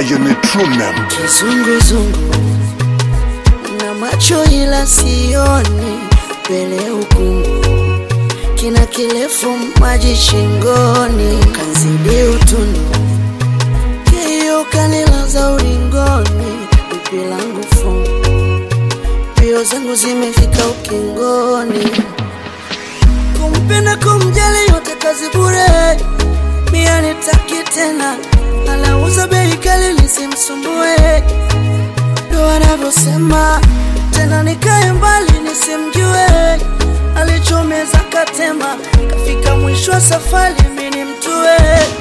Ayo ni true name. kizunguzungu na macho ila sioni mbele ukungu kina kirefu maji shingoni kanzidi utundu kiyo kanilaza ulingoni pipi langu fungu pio zangu zimefika ukingoni kumpenda kumjali yote kazi bure mia nitaki tena anauza bei kali nisimsumbue ndo anavyosema tena nikae mbali nisimjue alichomeza katema kafika mwisho wa safari mini mtue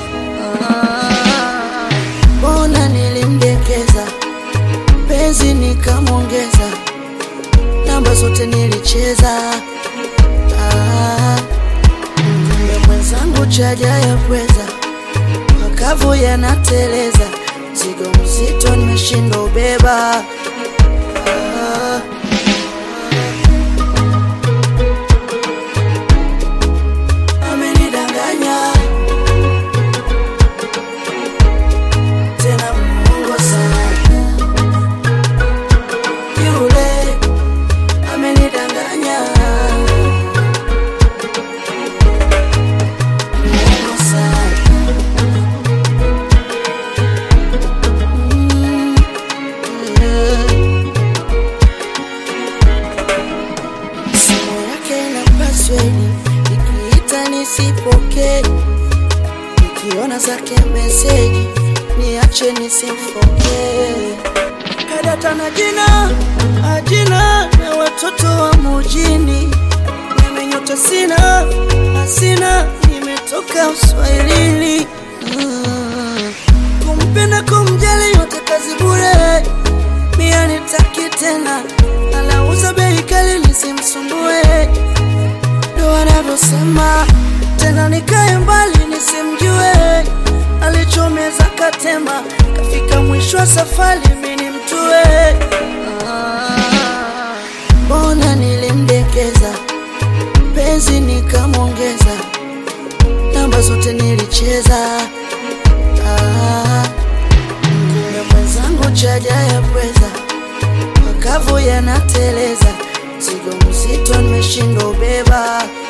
Ah, mbona nilimdekeza penzi nikamwongeza namba zote nilicheza Ah, kumbe mwenzangu chaja ya pweza makavu yanateleza mzigo mzito nimeshindwa ubeba Ah. Amenidanganya tena Mungu sana yule amenidanganya Mungu sana Mm, yeah. simu yake ina password nikiita nisipokee nikiona zake meseji niache nisimfokee kadata na jina ajina na watoto wa mujini nimenyota sina asina nimetoka uswahilini Ah, kumpenda kumjali yote kazi bure mia nitaki tena anauza bei kali nisimsumbue ndo anavyosema tena nikae mbali nisimjue alichomeza katema kafika mwisho wa safari mini mtue Ah, mbona nilimdekeza penzi nikamwongeza namba zote nilicheza Ah, kumbe mwenzangu chaja ya pweza makavu yanateleza mzigo mzito nimeshindwa ubeba